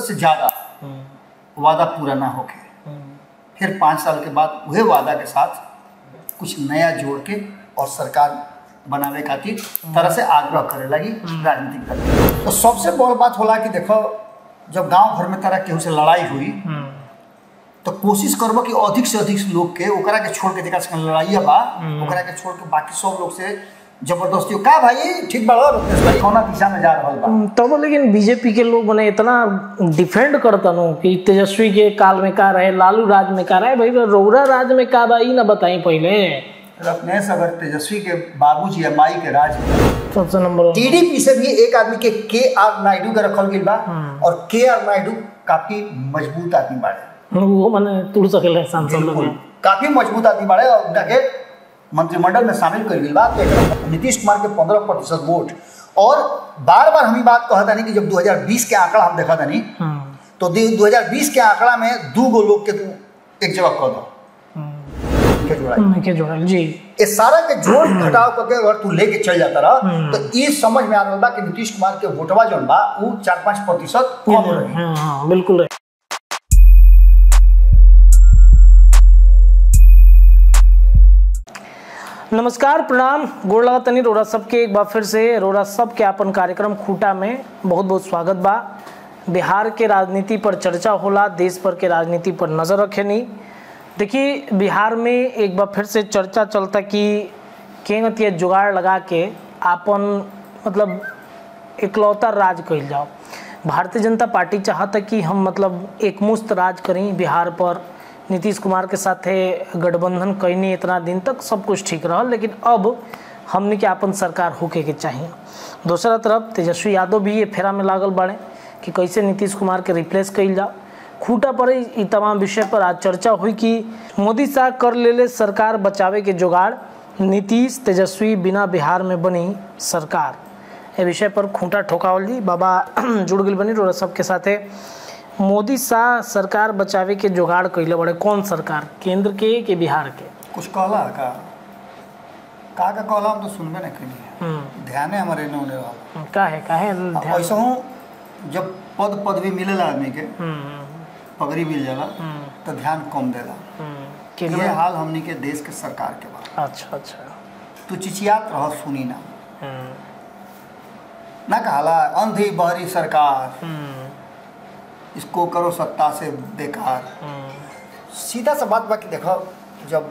से ज्यादा वादा पूरा ना होके फिर पाँच साल के बाद वही वादा के साथ कुछ नया जोड़ के और सरकार बनावे खातिर तरह से आग्रह करे लगी राजनीतिक दल तो सबसे बड़ बात होला कि देखो जब गांव घर में तरह केहू से लड़ाई हुई तो कोशिश करबो कि अधिक से अधिक लोग के ओकरा के छोड़ के जेकरा संगे लड़ाइया बा ओकरा के छोड़ के बाकी सब लोग से जबरदस्ती का भाई ठीक बा रत्नेश भाई कौना दिशा में जा रहल बा तब लेकिन बीजेपी के लोग मने इतना डिफेंड करता नो कि तेजस्वी के काल में का रहे लालू राज में का रहे भाई रौरा राज में का बा ई ना बताई पहले रत्नेश अगर तेजस्वी के बाबूजी या माई के राज में सबसे नंबर वन टीडीपी से भी एक आदमी के के आर नायडू के रखल गइल बा और के आर नायडू काफी मजबूत आदमी बाड़े वो मने तुड़ सकेले सांसद लोग काफी मजबूत आदमी बाड़े और उनका के मंत्रिमंडल में शामिल कर गइल बा तो एकरा नीतीश कुमार के पंद्रह प्रतिशत वोट और बार बार हम ई बात कहत तानी कि जब 2020 के आंकड़ा हम देखा तानी तो दो हजार बीस के आंकड़ा में दू गो लोग के तू एक जगह कह दो के जोड़ाई के जोड़ल जी ये सारा के जोड़ घटाव करके अगर तू लेके चल जाता रहा तो ये समझ में आ रहा बा कि नीतीश कुमार के वोटवा जौन बा वो चार पाँच प्रतिशत कम रही हाँ हाँ बिल्कुल रहे नमस्कार प्रणाम गोड़ लगा तनी रोरा सबके एक बार फिर से रोरा सब के अपन कार्यक्रम खूटा में बहुत बहुत स्वागत बा बिहार के राजनीति पर चर्चा होला देश भर के राजनीति पर नजर रखेनी देखिए बिहार में एक बार फिर से चर्चा चलता कि केंगतिया जुगाड़ लगा के आपन मतलब इकलौता राज कइल जाओ भारतीय जनता पार्टी चाहता कि हम मतलब एक मुस्त राज करें बिहार पर नीतीश कुमार के साथे गठबंधन कैनी इतना दिन तक सब कुछ ठीक रहा लेकिन अब हमने के अपन सरकार होके के चाहिए दूसरा तरफ तेजस्वी यादव भी ये फेरा में लागल बाड़े कि कैसे नीतीश कुमार के रिप्लेस कइल जाओ खूटा पर ई तमाम विषय पर आज चर्चा हुई कि मोदी शाह कर लेले सरकार बचावे के जुगाड़ नीतीश तेजस्वी बिना बिहार में बनी सरकार ए विषय पर खूंटा ठोकावल जी बाबा जुड़ गई बनी रोरा सबके साथे मोदी शाह सरकार बचावे के जुगाड़ कैले बड़े कौन सरकार केंद्र के कि बिहार के कुछ कहला का का का कहला हम तो सुनबे नहीं कनी ध्यान हमारे ने होने रहा का है का है ध्यान ऐसा हूँ जब पद पदवी मिलेला आदमी के हम्म, पगड़ी मिल जाला हम्म, तो ध्यान कम देला हम्म, ये केंद्र हाल हमनी के देश के सरकार के बा अच्छा अच्छा तू चिचियात रह सुनी ना हम्म, ना कहला अंधी बहरी सरकार हम्म, इसको करो सत्ता से बेकार हम्म, सीधा सा बात बाकी देखो जब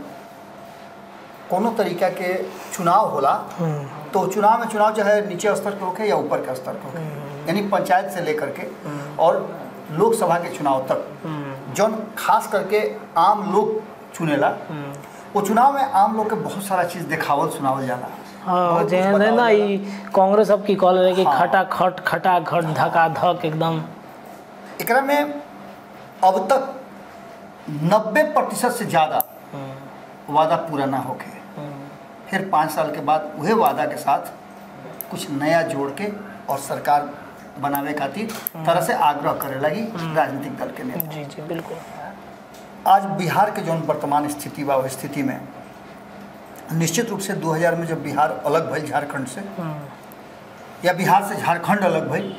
कोनो तरीका के चुनाव होला हम्म, तो चुनाव में चुनाव चाहे नीचे स्तर के होके या ऊपर के स्तर के होके यानी पंचायत से लेकर के और लोकसभा के चुनाव तक हम्म, जौन खास करके आम लोग चुनेला हम्म। वो चुनाव में आम लोग के बहुत सारा चीज़ देखावल सुनावल जाला हाँ बहुत कुछ जे है बतावल ना जाला। ई कांग्रेस अब की कॉल रहे कि हाँ। खटा खट खटा खट धका धक एकदम एकरा में अब तक नब्बे प्रतिशत से ज़्यादा वादा पूरा ना होके फिर पाँच साल के बाद वही वादा के साथ कुछ नया जोड़ के और सरकार बनावे खातिर तरह से आग्रह करे लगी राजनीतिक दल के नेता जी जी बिल्कुल आज बिहार के जौन वर्तमान स्थिति बा उस स्थिति में निश्चित रूप से 2000 में जब बिहार अलग भइल झारखंड से या बिहार से झारखंड अलग भइल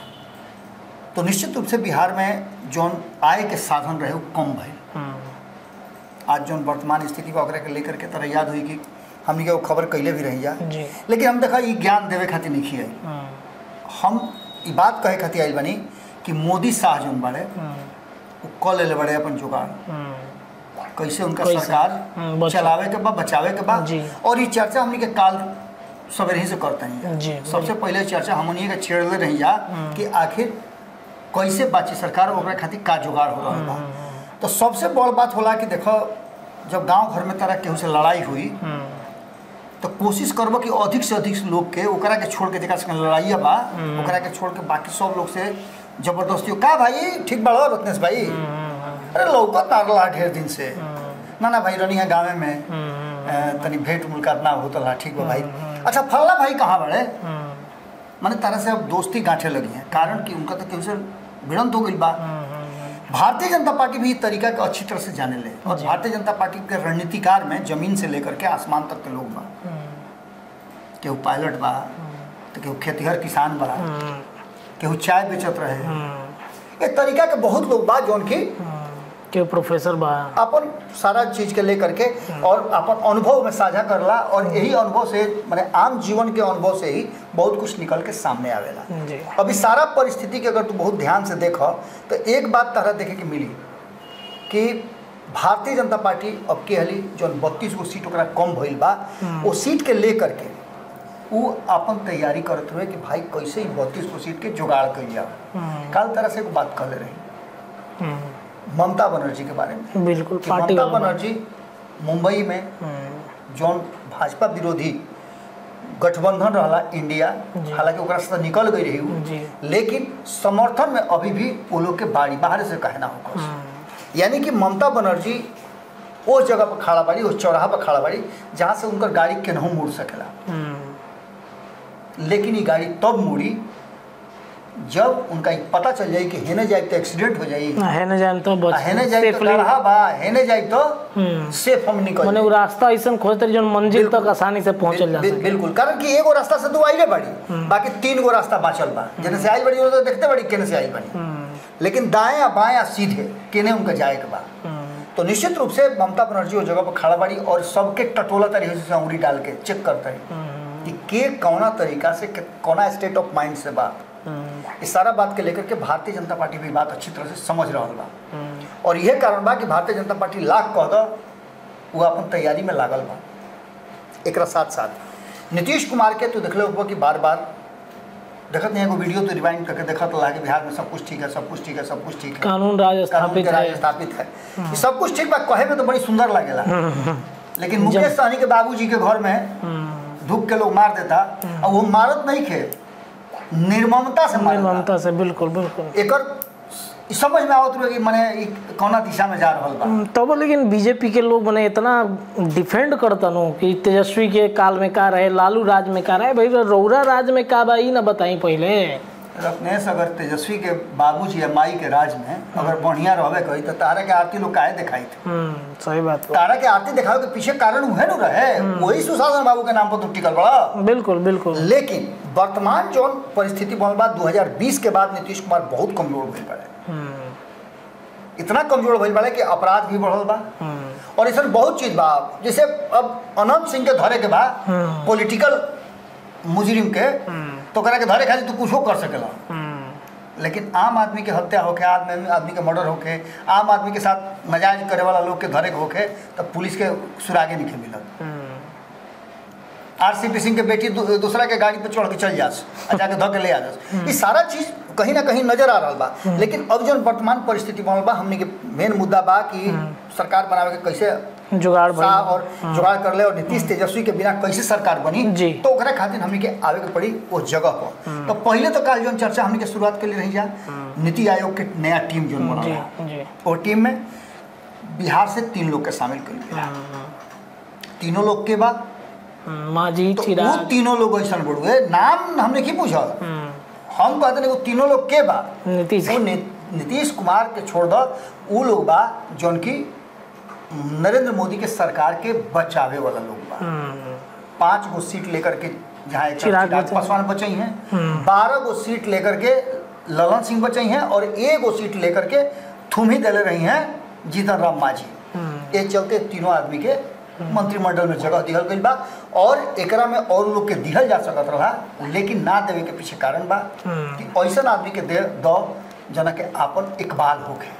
तो निश्चित रूप से बिहार में जौन आय के साधन रहे वो कम भइल आज जौन वर्तमान स्थिति बा ओकरा के लेकर के तरह याद हुई कि हमनी के वो खबर कैले भी रही जा जी लेकिन हम देखा ये ज्ञान देवे खातिर नहीं खियाई हम्म, हम ई बात कहे खातिर आइल बनी कि मोदी शाह जौन बाड़े हम्म, वो कऽ लेले बड़े अपन जुगाड़ हम्म, कैसे उनका कैसे? सरकार हम्म, बचा- चलावे के बा बचावे के बा जी। और ये चर्चा हमनी के काल सवेरे ही से करते हैं जी सबसे पहले चर्चा हमनी के छेड़ले रही जा कि आखिर कैसे बाची सरकार ओकरा खातिर का जुगाड़ हो रहा बा तो सबसे बड़ बात होला कि देखो जब गांव घर में तरह केहू से लड़ाई हुई हम्म, तो कोशिश करबो कि अधिक से अधिक लोग के ओकरा के छोड़ के जेकरा संगे लड़ाइया बा ओकरा के छोड़ के बाकी सब लोग से जबरदस्ती का भाई ठीक बड़ो रत्नेश भाई अरे लौकत ना रहा ढेर दिन से ना ना भाई रनी है गाँव में अ, तनी भेंट मुलाकात ना होता रहा ठीक बा भाई अच्छा फल्ला भाई कहाँ बड़े हम्म, माने तरह से अब दोस्ती गांठे लगी हैं कारण कि उनका तो केहू से भिड़ंत हो गई बा भारतीय जनता पार्टी भी इस तरीका के अच्छी तरह से जाने ले और भारतीय जनता पार्टी के रणनीतिकार में जमीन से लेकर के आसमान तक के लोग बा केहू पायलट बा तो केहू खेतिहर किसान बा हम्म, केहू चाय बेचत रहे हम्म, ये तरीका के बहुत लोग बा जौन की के प्रोफेसर बा अपन सारा चीज के लेकर के और अपन अनुभव में साझा करला और यही अनुभव से माने आम जीवन के अनुभव से ही बहुत कुछ निकल के सामने आवेला जी अभी सारा परिस्थिति के अगर तू बहुत ध्यान से देख तो एक बात तरह देखे के मिली कि भारतीय जनता पार्टी अब के हली जौन बत्तीस गो सीट ओकरा कम भइल बा वो सीट के लेकर के वो अपन तैयारी करत हुए कि भाई कैसे ही बत्तीस गो सीट के जुगाड़ कइल जाओ हम्म, कल तरह से एक बात कहले रही हम्म, ममता बनर्जी के बारे में बिल्कुल कि पार्टी ममता वाला बा। बनर्जी मुंबई में हम्म, जौन भाजपा विरोधी गठबंधन रहला इंडिया जी। हालांकि ओकरा से तो निकल गई रही उ। जी लेकिन समर्थन में अभी भी वो लोग के बाड़ी बाहर से कहना होगा हम्म, यानी कि ममता बनर्जी उस जगह पर खड़ा बाड़ी उस चौराहा पर खड़ा बाड़ी जहाँ से उनकर गाड़ी केनहू मुड़ सकेला हम्म, लेकिन ये गाड़ी तब मुड़ी जब उनका ई पता चल जाई कि हेने जाए तो एक्सीडेंट हो जाई है न जान तो बच आ हेने जाए तो safely- गढ़ा बा हेने जाए तो हम्म, सेफ हम निकल मने जाई। वो रास्ता ऐसा खोजते रही जो मंजिल बिल्कुल। तक आसानी से पहुंचल जा बिल- सके बिल्कुल कारण कि एगो रास्ता से तो आइले बड़ी बाकी तीन गो रास्ता बाचल बा जेने से आई बड़ी वो तो देखते बड़ी केने से आई बड़ी हम्म, लेकिन दाएं बाएं सीधे केने उनका जाए के बा हम्म, तो निश्चित रूप से ममता बनर्जी वो जगह पर खड़ा बाड़ी और सबके टटोला तरीके से अंगुली डाल के चेक करता है हम्म, कि के कौना तरीका से के- कौना स्टेट ऑफ माइंड से बा हम्म, इस सारा बात के लेकर के भारतीय जनता पार्टी भी बात अच्छी तरह से समझ रहा बा हम्म, और यह कारण बा कि भारतीय जनता पार्टी लाख कह दो वो अपन तैयारी में लागल बा एक साथ साथ नीतीश कुमार के तो देखले होगा कि बार बार देखत नहीं एगो वीडियो तो रिवाइंड करके देखत रहा कि बिहार में सब कुछ ठीक है सब कुछ ठीक है सब कुछ ठीक है कानून राज कानून स्थापित के राज है स्थापित है ये सब कुछ ठीक बा कहे में तो बड़ी सुंदर लगेला लेकिन मुकेश सहनी के बाबूजी के घर में हम्म, धूप के लोग मार देता और वो मारत नहीं खे निर्ममता से मारता निर्ममता से बिल्कुल बिल्कुल एकर ई समझ में आवत रहे कि मने ई कौना दिशा में जा रहल बा हम्म, तब लेकिन बीजेपी के लोग मने इतना डिफेंड करता नो कि तेजस्वी के काल में का रहे लालू राज में का रहे भाई रौरा राज में का बा ई ना बताई पहले रत्नेश अगर तेजस्वी के बाबूजी या माई के राज में अगर बढ़िया रहबे कही तो तारा के आरती लोग काहे दिखाई थे हम्म, सही बात बा। तारा के आरती दिखावे के पीछे कारण उहे न रहे वही सुशासन बाबू के नाम पर तो टिकल बड़ा बिल्कुल बिल्कुल लेकिन वर्तमान जो परिस्थिति बनल बा 2020 के बाद नीतीश कुमार बहुत कमजोर भइल बड़े हम्म, इतना कमजोर भइल बड़े कि अपराध भी बढ़ल बा हम्म, और इसमें बहुत चीज बा जैसे अब अनंत सिंह के धरे के बा हम्म। पॉलिटिकल मुजरिम के हम्म, तो करा के धरे खातिर तू कुछो कर सकेला हम्म, लेकिन आम आदमी के हत्या होके आदमी आदमी के मर्डर होके आम आदमी के साथ नाजायज करे वाला लोग के धरे के होके तब पुलिस के सुरागे नहीं मिलत हम्म, आरसीपी सिंह के बेटी दू, दूसरा के गाड़ी पे चढ़ के चल जास आ जाके धऽ के ले आ जास ये सारा चीज कहीं ना कहीं नजर आ रहा बा लेकिन अब जो वर्तमान परिस्थिति बनल बा हमने के मेन मुद्दा बा कि सरकार बनावे के कैसे जुगाड़ सा भाई और जुगाड़ कर ले और नीतीश तेजस्वी के बिना कैसे सरकार बनी जी। तो ओकरा खातिर हमने के आवे के पड़ी उस जगह पर तो पहले तो काल जो चर्चा हमने के शुरुआत के लिए रही जा नीति आयोग के नया टीम जो जी बना जी और टीम में बिहार से तीन लोग के शामिल कर लिया हम्म, तीनों लोग के बाद हम्म, मांझी तो वो चिराग तीनों लोग ऐसा बड़ुए नाम हमने की पूछा हम्म, हम कहते नहीं वो तीनों लोग के बा नीतीश वो नि- नीतीश कुमार के छोड़ दो वो लोग बा जौन की नरेंद्र मोदी के सरकार के बचावे वाला लोग बा हम्म, पांच गो सीट लेकर के जहाँ एक चिराग चिराग बचे। पासवान बचई हैं हम्म। बारह गो सीट लेकर के ललन सिंह बचई हैं और एक गो सीट लेकर के थुम ही दले रही हैं जीतन राम मांझी हम्म, ये चलते तीनों आदमी के मंत्रिमंडल में जगह दिहल गई बा और एकरा में और लोग के दिहल जा सकत रहा लेकिन ना देवे के पीछे कारण बा हम्म। कि ऐसा आदमी के दे दो जना के आपन इकबाल होके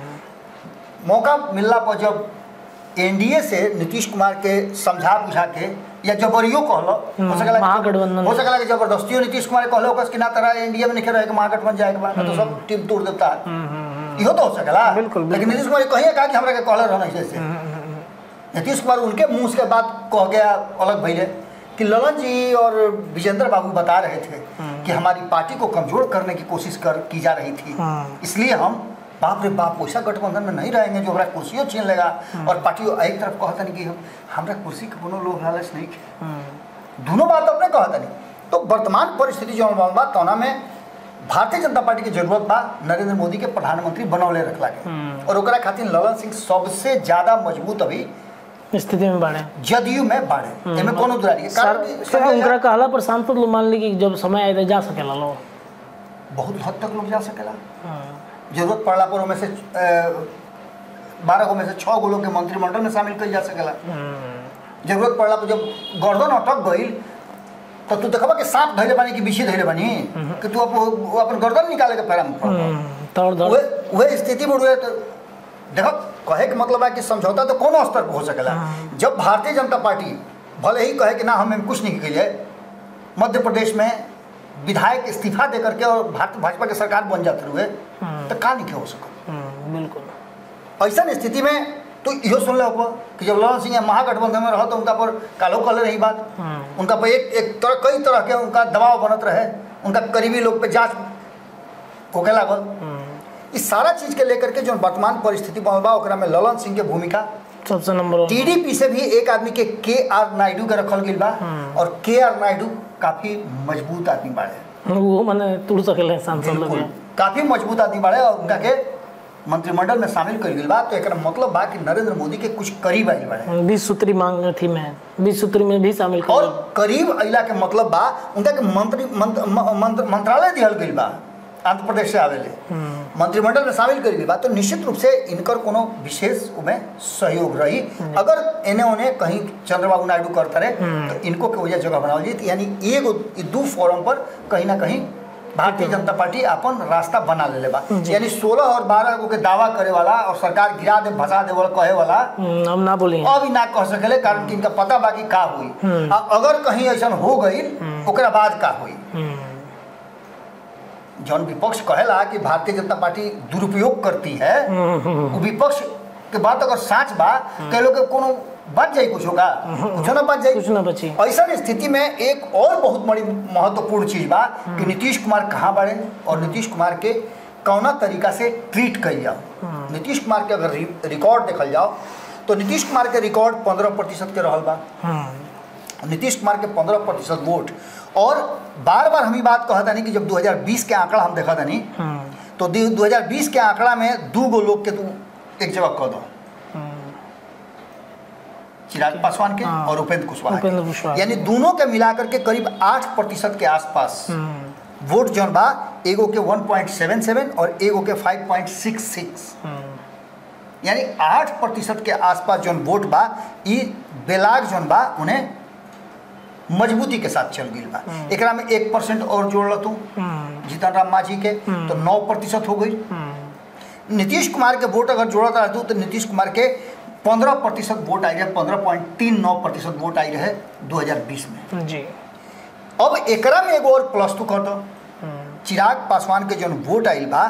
हम्म, मौका मिलला पर जब एनडीए से नीतीश कुमार के समझा बुझा के या जबरियो कहलो हो हम्म, सकला महागठबंधन हो सकला कि जबरदस्तियों नीतीश कुमार के कहलो कस कि ना तरह एनडीए में नहीं रहे के महागठबंधन जाए के बाद तो सब टीम तोड़ देता है हम्म, हम्म, इहो तो हो सकला बिल्कुल, बिल्कुल। लेकिन नीतीश कुमार कहिए कहा कि हमरा के कहले रहना जैसे हम्म, हम्म, नीतीश कुमार उनके मुंह से बात कह गया अलग भैले कि ललन जी और विजेंद्र बाबू बता रहे थे कि हमारी पार्टी को कमजोर करने की कोशिश कर की जा रही थी हम्म। इसलिए हम बाप रे बाप वैसा गठबंधन में नहीं रहेंगे जो हमारा कुर्सियों छीन लेगा और पार्टी एक तरफ कहता नहीं कि हम हमरा कुर्सी के कोनो लोभ लालच नहीं है हम्म, दोनों बात अपने कहता नहीं तो वर्तमान परिस्थिति जो बनल बा तौना में भारतीय जनता पार्टी के जरूरत बा नरेंद्र मोदी के प्रधानमंत्री बनौले रखला के हम्म। और ओकरा खातिर ललन सिंह सबसे ज्यादा मजबूत अभी स्थिति में बाड़े जदयू में बाढ़े एमे कोनो दुरारी है कारण कि सर संजय उनकरा झा कहला पर सांसद लोग मान ली कि जब समय आए तो जा सकेला लोग बहुत हद तक लोग जा सकेला हम्म, जरूरत पड़ला पर उनमें से बारह गो में से छः गो लोग के मंत्रिमंडल में शामिल कल जा सकेला जरूरत पड़ला पर जब गर्दन अटक गई तो तू देखबा कि सांप धैले बानी कि बिछी धैले बानी कि तू अप, वो अपन गर्दन निकाले के फेरा में पड़बा। तौर धर वह वह स्थिति में उड़े तो देखो कहे के मतलब है कि समझौता तो कोनो स्तर पर हो सकेला जब भारतीय जनता पार्टी भले ही कहे कि ना हम कुछ नहीं करिए मध्य प्रदेश में विधायक इस्तीफा दे करके और भारत भाजपा के सरकार बन जाते हुए तो का नहीं हो सका हम्म, बिल्कुल ऐसा स्थिति में तो इहो सुन लो कि जब ललन सिंह महागठबंधन में रहो तो उनका पर कालो कल रही बात उनका पर एक एक तरह कई तरह के उनका दबाव बनत रहे उनका करीबी लोग पे जांच होके लागल इस सारा चीज के लेकर के जो वर्तमान परिस्थिति बनल बा ओकरा में ललन सिंह के भूमिका सबसे नंबर वन टीडीपी से भी एक आदमी के के आर नायडू के रखल गई बा और के आर नायडू काफी मजबूत आदमी बाड़े वो मैंने तुड़ सकले सांसद लोग बिल्कुल काफी मजबूत आदमी बाड़े और उनका के मंत्रिमंडल में शामिल कर गई बा तो एक मतलब बा कि नरेंद्र मोदी के कुछ करीब आई बाड़े बीस सूत्री मांग थी मैं बीस सूत्री में भी शामिल कर और करीब अइला के मतलब बा उनका के मंत्री मंत्र, म- मंत्र, मंत्रालय दिहल गई बा आंध्र प्रदेश से आवेले मंत्रिमंडल में शामिल कर गई बा तो निश्चित रूप से इनकर कोनो विशेष उमें सहयोग रही अगर एने ओने कहीं चंद्रबाबू नायडू करते रहे तो इनको के वजह जगह बनावल जाती यानी एगो ई दू फोरम पर कहीं ना कहीं भारतीय जनता पार्टी अपन रास्ता बना लेले बा यानी 16 और 12 गो के दावा करे वाला और सरकार गिरा दे भसा दे वाला कहे वाला हम्म, हम ना बोली अब ही ना कह सकेले कारण कि इनका पता बाकी का हुई आ अगर कहीं ऐसा हो गई ओकरा बाद का हुई जौन विपक्ष कहेला कि भारतीय जनता पार्टी दुरुपयोग करती है वो विपक्ष के बात अगर साच बा कह लोग के कोनो बच जाई कुछ होगा कुछ ना बच जाई कुछ ना बची ऐसा स्थिति में एक और बहुत बड़ी महत्वपूर्ण चीज बा कि नीतीश कुमार कहाँ बढ़े और नीतीश कुमार के कौना तरीका से ट्रीट कल जाओ नीतीश कुमार के अगर रि- रिकॉर्ड देखल जाओ तो नीतीश कुमार के रिकॉर्ड पंद्रह प्रतिशत के रहल बा हम्म, नीतीश कुमार के पंद्रह प्रतिशत वोट और बार बार हम ही बात कहता नहीं कि जब 2020 के आंकड़ा हम देखा नहीं हम्म, तो दू- 2020 के आंकड़ा में दू गो लोग के तू एक जगह कह दो हम्म, चिराग पासवान के हाँ। और उपेंद्र कुशवाहा उपेंद्र के कुशवाहा यानी दोनों के मिलाकर के करीब आठ प्रतिशत के आसपास हम्म, वोट जौन बा एगो के 1.77 और एगो के 5.66 हम्म, यानी आठ प्रतिशत के आसपास जौन वोट बा ई बेलाग जौन बा उन्हें मजबूती के साथ चल गई बा एकरा में एक परसेंट और जोड़ तू हम्म, जीतन राम मांझी के तो नौ प्रतिशत हो गई हम्म, नीतीश कुमार के वोट अगर जोड़ता रहतू तो नीतीश कुमार के पंद्रह प्रतिशत वोट आई रहे पंद्रह पॉइंट तीन नौ प्रतिशत वोट आई रहे 2020 में जी अब एकरा में एगो और प्लस टू कर दो हम्म, चिराग पासवान के जौन वोट आइल बा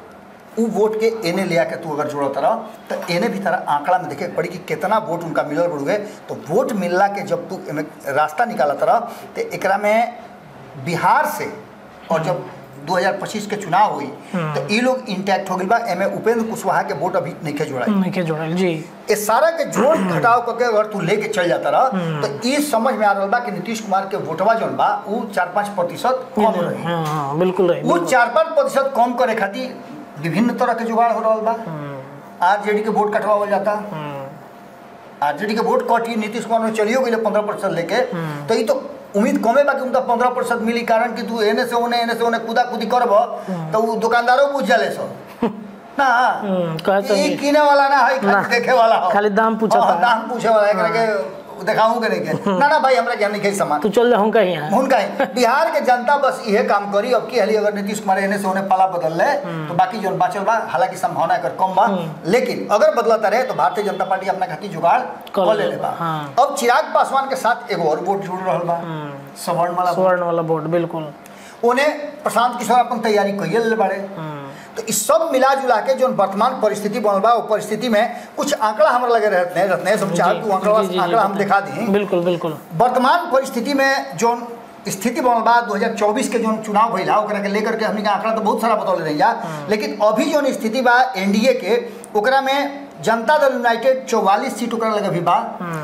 उ वोट के एने ले आके तू अगर जोड़त रह तो एने भी तरह आंकड़ा में देखे के पड़ी कि कितना वोट उनका मिलल बड़ुए तो वोट मिलला के जब तू एमे रास्ता निकालत रह तो एकरा में बिहार से और जब 2025 के चुनाव हुई तो ये लोग इंटैक्ट हो गई बा एमे उपेंद्र कुशवाहा के वोट अभी नहीं के जोड़ा नहीं के जोड़ल जी ये सारा के जोड़ घटाव करके अगर तू लेके चल जाता रह तो ये समझ में आ रहा बा कि नीतीश कुमार के वोटवा जौन बा वो चार पाँच प्रतिशत कम रही हाँ हाँ बिल्कुल रही वो चार पाँच प्रतिशत कम करे खातिर विभिन्न तरह के जुगाड़ हो रहा बा आरजेडी के वोट कटवावल जाता हम्म, आरजेडी के वोट कटी नीतीश कुमार में चलियो गई पंद्रह प्रतिशत लेके तो ये तो उम्मीद कमे बा कि उनका पंद्रह प्रतिशत मिली कारण कि तू एने से ओने एने से ओने कूदा कूदी करब तो उ दुकानदारों बुझ जाले सब ना हम्म, कहे ई समझी। किने वाला ना है ना, खाली देखे वाला हो खाली दाम पूछता हाँ, है। दाम पूछे वाला एकरा के देखाऊं के नहीं के ना ना भाई हमरा ज्ञान नहीं के सामान तू चल जा हम कहीं यहाँ हुनका ही बिहार के जनता बस इहे काम करी अब की हाली अगर नीतीश कुमार एने से उन्हें पाला बदल ले तो बाकी जो बाचल बा हालांकि संभावना एकर कम बा लेकिन अगर बदलता रहे तो भारतीय जनता पार्टी अपना खातिर जुगाड़ कर कर ले ले बा हाँ। अब चिराग पासवान के साथ एगो और वोट जुड़ रहल बा सवर्ण वाला वोट। स्वर्ण वाला बोर्ड बिल्कुल उन्हें प्रशांत किशोर अपन तैयारी कइले ले बाड़े तो इस सब मिला जुला के जो वर्तमान परिस्थिति बनल बा वो परिस्थिति में कुछ आंकड़ा हमरा लगे रहते हैं रहते हैं सब चाह तू आंकड़ा जी, जी, जी, आंकड़ा हम बताएं। दिखा दी बिल्कुल बिल्कुल वर्तमान परिस्थिति में जो स्थिति बनल बा 2024 के जो चुनाव भइला ओकरा के लेकर के हमनी के आंकड़ा तो बहुत सारा बतौले रही जा लेकिन अभी जो स्थिति बा एनडीए के ओकरा में जनता दल यूनाइटेड 44 सीट ओकरा लगे भी बा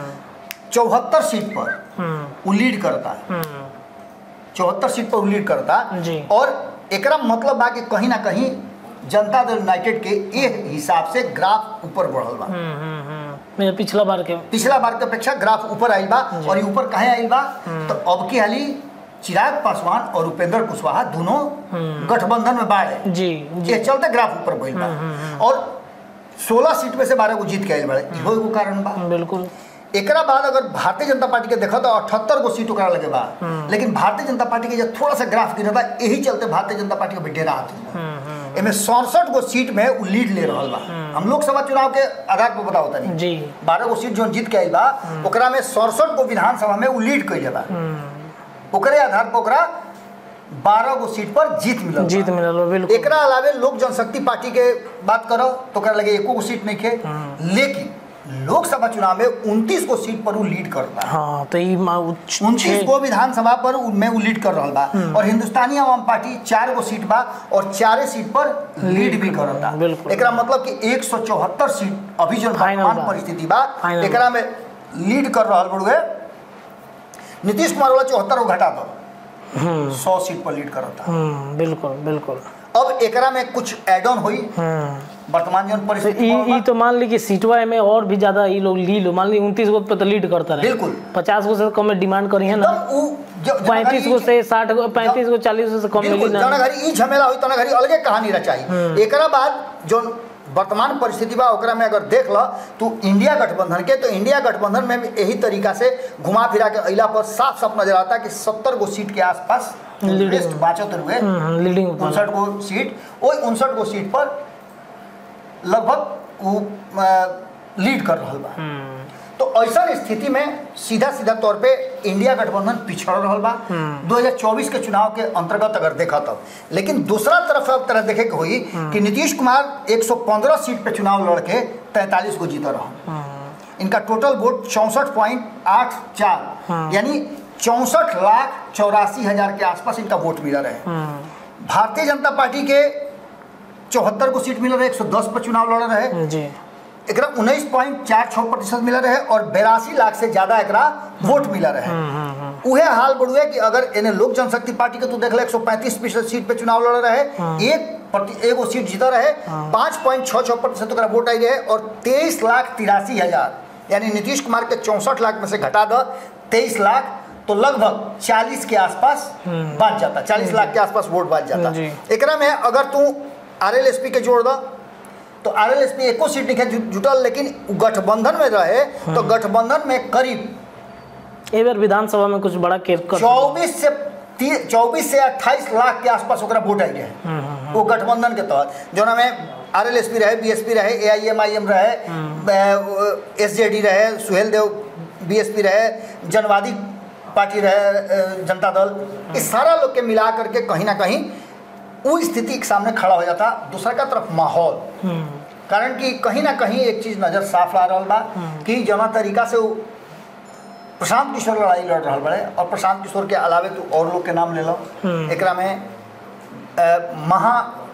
चौहत्तर सीट पर हम्म, वो लीड करता हम्म, चौहत्तर सीट पर वो लीड करता जी। और एकरा मतलब बा कि कहीं ना कहीं जनता दल यूनाइटेड के ए हिसाब से ग्राफ ऊपर बढ़ल बा हम्म, हम्म, हम्म। मेरा पिछला बार के पिछला बार के अपेक्षा ग्राफ ऊपर आइल बा और ये ऊपर कहे आइल बा तो अब की हाली चिराग पासवान और उपेंद्र कुशवाहा दोनों गठबंधन में बाड़े जी जी ये चलते ग्राफ ऊपर भइल बा और 16 सीट में से 12 को जीत के आइल बाड़े इहो एगो कारण बा बिल्कुल एकरा बाद अगर भारतीय जनता पार्टी के देखो तो अठहत्तर गो सीट ओकरा लगे बा लेकिन भारतीय जनता पार्टी के जब थोड़ा सा ग्राफ गिरा था यही चलते भारतीय जनता पार्टी के बेटेरा आती एमे सड़सठ गो सीट में उ लीड ले रहल बा हम लोकसभा चुनाव के आधार पर बताओ तनी जी बारह गो सीट जो जीत के आइल बा ओकरा में सड़सठ गो विधानसभा में उ लीड कैले बा ओकरे आधार पर ओकरा बारह गो सीट पर जीत मिलल बा। जीत मिलल बा, बिल्कुल एकरा अलावे लोक जनशक्ति पार्टी के बात करो तो ओकरा लगे एको गो सीट नहीं खे लेकिन लोकसभा चुनाव में उनतीस गो सीट पर उ लीड करता है हाँ तो ई मा- उच- उनतीस छे- गो विधानसभा पर उ- में उ लीड कर रहा बा और हिंदुस्तानी आवाम पार्टी चार गो सीट बा और चारे सीट पर लीड भी करता बिल्कुल। एकरा मतलब कि एक सौ चौहत्तर सीट अभी जो Final वर्तमान बा। परिस्थिति बा Final एकरा में लीड कर रहा बड़ुए नीतीश कुमार वाला चौहत्तर को घटा दो हम्म सौ सीट पर लीड करता हम्म बिल्कुल बिल्कुल अब एकरा में कुछ एड ऑन हुई हम्म वर्तमान जो तो परिस्थिति ई बनल बा, ई तो मान ली कि सीटवा में और भी ज्यादा ई लोग ली लो मान ली उनतीस गो पे तो लीड करता रहे बिल्कुल। पचास गो से कम में डिमांड करी है ना एकदम उ जो- जो पैंतीस घड़ी- गो से साठ गो पैंतीस गो चालीस गो से कम बिल्कुल मिली जना ना घड़ी ई झमेला हुई तना घड़ी अलगे कहानी रचाई एकरा बाद जो वर्तमान परिस्थिति बा ओकरा में अगर देख ल तो इंडिया गठबंधन के तो इंडिया गठबंधन में भी यही तरीका से घुमा फिरा के अइला पर साफ साफ नजर आता कि सत्तर गो सीट के आसपास Leading लिस्ट बाचत हुए हम्म, लीडिंग वाला। उनसठ गो सीट वही उनसठ गो सीट पर लगभग वो अ, लीड कर रहा बा हम्म, तो ऐसा स्थिति में सीधा सीधा तौर पे इंडिया गठबंधन पिछड़ रहा बा 2024 के चुनाव के अंतर्गत अगर देखा तब लेकिन दूसरा तरफ अब तरह देखे के हुई कि नीतीश कुमार 115 सीट पे चुनाव लड़ के 43 को जीता रहा इनका टोटल वोट चौंसठ पॉइंट आठ चार यानी चौंसठ लाख चौरासी हजार के आसपास इनका वोट मिला रहे हम्म, भारतीय जनता पार्टी के चौहत्तर को सीट मिला रहे 110 पर चुनाव लड़ रहे जी एकरा उन्नीस पॉइंट चार छः प्रतिशत मिला रहे और बेरासी लाख से ज्यादा एकरा वोट मिला रहे उहे हाल बढ़ुए कि अगर इन्हें लोक जनशक्ति पार्टी के तू देख ले एक सौ पैंतीस प्रतिशत सीट पे चुनाव लड़ रहे एक प्रति एगो सीट जीता रहे पाँच पॉइंट छः छः प्रतिशत ओकरा वोट आई रहे और तेईस लाख तिरासी हजार यानी नीतीश कुमार के चौंसठ लाख में से घटा दो तेईस लाख तो लगभग चालीस के आसपास बात जाता चालीस लाख के आसपास वोट बात जाता जी। एकरा में अगर तू आर एल एस पी के जोड़ दो तो आर एल एस पी एको सीट नहीं जु- जुटल लेकिन उ गठबंधन में रहे तो गठबंधन में करीब ए बार विधानसभा में कुछ बड़ा केस कर चौबीस से चौबीस से अट्ठाईस लाख के आसपास ओकरा वोट आई रहे वो गठबंधन के तहत जोना में आर एल एस पी रहे बी एस पी रहे A I M I M रहे एस जे डी रहे सुहेल देव बी एस पी रहे जनवादी पार्टी रहे अ, जनता दल इस सारा लोग के मिला करके कहीं ना कहीं वो स्थिति के सामने खड़ा हो जाता दूसरा का तरफ माहौल हम्म, कारण कि कहीं ना कहीं एक चीज नजर साफ ला रहा बा कि जना तरीका से वो प्रशांत किशोर लड़ाई लड़ रहा बड़े और प्रशांत किशोर के अलावे तू और लोग के नाम ले लो हम्म। एकरा में अ, महा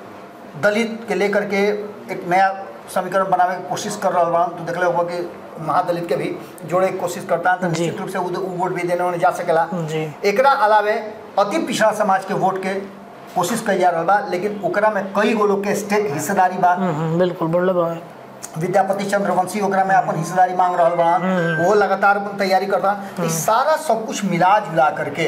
दलित के लेकर के एक नया समीकरण बनावे की कोशिश कर रहा बा तू देख ले होगा कि महादलित के भी जोड़े की कोशिश करता है तो जी। निश्चित रूप से वो वो वोट भी देने उन्हें जा सकेला जी एकरा अलावे अति पिछड़ा समाज के वोट के कोशिश कई जा रहा बा लेकिन ओकरा में कई गो लोग के स्टेट हिस्सेदारी बा हम्म, हम्म, बिल्कुल बोल बा विद्यापति चंद्रवंशी ओकरा में अपन हिस्सेदारी मांग रहा बा वो लगातार अपन तैयारी करता ई सारा सब कुछ मिला जुला करके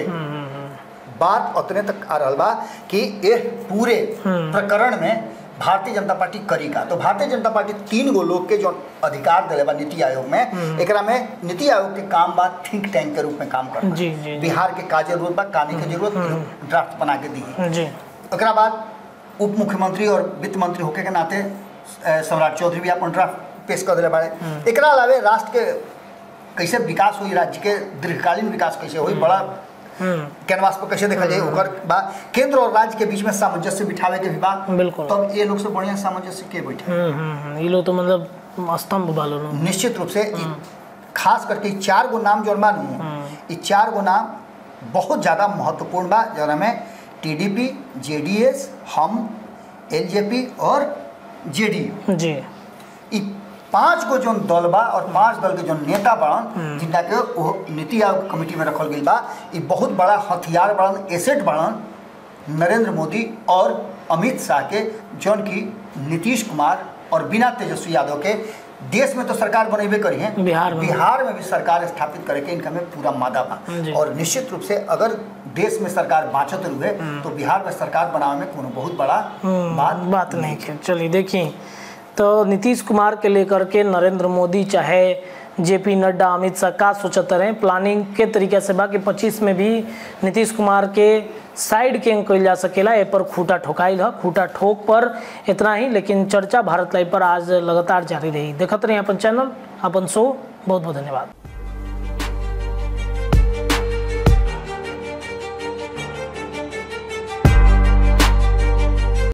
बात उतने तक आ रहा बा कि ये पूरे प्रकरण में भारतीय जनता पार्टी करी का तो भारतीय जनता पार्टी तीन गो लोग के जो अधिकार दिले बा नीति आयोग में एकरा में नीति आयोग के काम बा थिंक टैंक के रूप में काम करना जी, जी, जी। बिहार के का जरूरत बा काने के जरूरत ड्राफ्ट बना के दी जी ओकरा बाद उप मुख्यमंत्री और वित्त मंत्री होके के नाते अ, सम्राट चौधरी भी अपन ड्राफ्ट पेश कर दिले बाड़े एकरा अलावे राष्ट्र के कैसे विकास हुई राज्य के दीर्घकालीन विकास कैसे हुई बड़ा हम्म, कैनवास पर कैसे देखा जाए ओकर बा केंद्र और राज्य के बीच में सामंजस्य बिठावे के भी बा बिल्कुल। तब ये लोग से बढ़िया सामंजस्य के बैठे हम्म, हम्म, हम्म, ये लोग तो मतलब स्तंभ वाले लोग निश्चित रूप से ई खास करके ई चार गो नाम जो मानू ई चार गो नाम बहुत ज़्यादा महत्वपूर्ण बा जरा में टीडीपी जेडीएस हम एलजेपी और जेडीयू जी ई पांच गो जो दल बा और पांच दल के जो नेता बड़न जिनका के वो नीति आयोग कमेटी में रखल गई बा ई बहुत बड़ा हथियार बड़न एसेट बड़न नरेंद्र मोदी और अमित शाह के जौन की नीतीश कुमार और बिना तेजस्वी यादव के देश में तो सरकार बनेबे करी है बिहार में। बिहार में भी सरकार स्थापित करे के इनका में पूरा मादा बा जी। और निश्चित रूप से अगर देश में सरकार बाँचत रुए तो बिहार में सरकार बनावे में कोनो बहुत बड़ा बात बात नहीं है चलिए देखिए तो नीतीश कुमार के लेकर के नरेंद्र मोदी चाहे जेपी नड्डा अमित शाह का सोचते रहे प्लानिंग के तरीके से बाकी पच्चीस में भी नीतीश कुमार के साइड के कल जा सकेला ए पर खूटा ठोकाइल है खूटा ठोक पर इतना ही लेकिन चर्चा भारत लाइव पर आज लगातार जारी रही देखते रहे अपन चैनल अपन शो बहुत बहुत धन्यवाद